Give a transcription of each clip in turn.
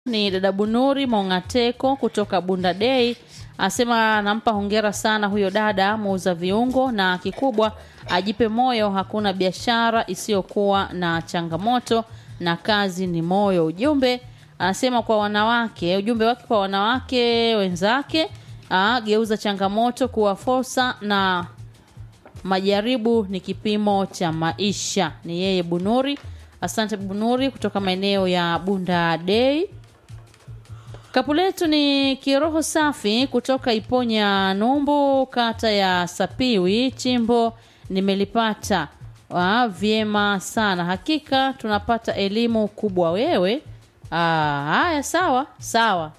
ni dada Bunuri Mongateko kutoka Bunda Dei, asema anampa hongera sana huyo dada muuza viungo, na kikubwa ajipe moyo, hakuna biashara isiyokuwa na changamoto na kazi ni moyo. Ujumbe anasema kwa wanawake, ujumbe wake kwa wanawake wenzake, aa, geuza changamoto kuwa fursa na majaribu ni kipimo cha maisha. Ni yeye Bunuri. Asante Bunuri kutoka maeneo ya Bunda Dei. Kapu letu ni kiroho safi kutoka Iponya Numbu, kata ya Sapiwi. Chimbo nimelipata ah, vyema sana, hakika tunapata elimu kubwa. Wewe ah, haya, sawa sawa.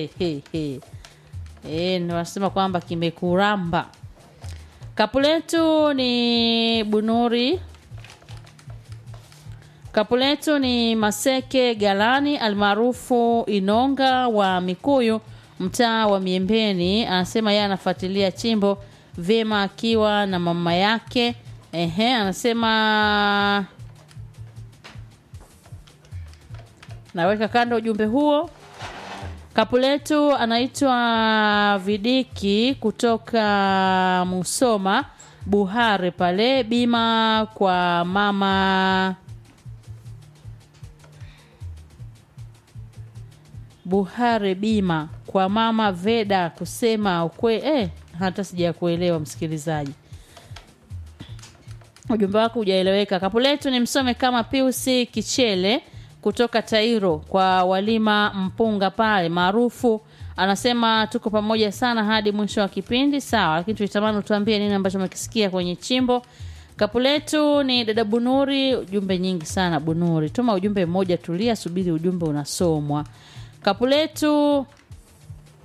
E, nasema kwamba kimekuramba. Kapu letu ni Bunuri Kapu letu ni Maseke Galani almaarufu Inonga wa Mikuyu, mtaa wa Miembeni. Anasema yeye anafuatilia chimbo vyema akiwa na mama yake. Ehe, anasema naweka kando ujumbe huo. Kapu letu anaitwa Vidiki kutoka Musoma Buhare pale bima kwa mama Buhare bima kwa mama Veda kusema ukwe eh, hata sija kuelewa msikilizaji, ujumbe wako hujaeleweka. Kapu letu ni msome kama Piusi Kichele kutoka Tairo kwa walima mpunga pale maarufu, anasema tuko pamoja sana hadi mwisho wa kipindi. Sawa, lakini tulitamani utuambie nini ambacho umekisikia kwenye chimbo. Kapu letu ni dada Bunuri, ujumbe nyingi sana Bunuri, tuma ujumbe mmoja, tulia, subiri ujumbe unasomwa. Kapu letu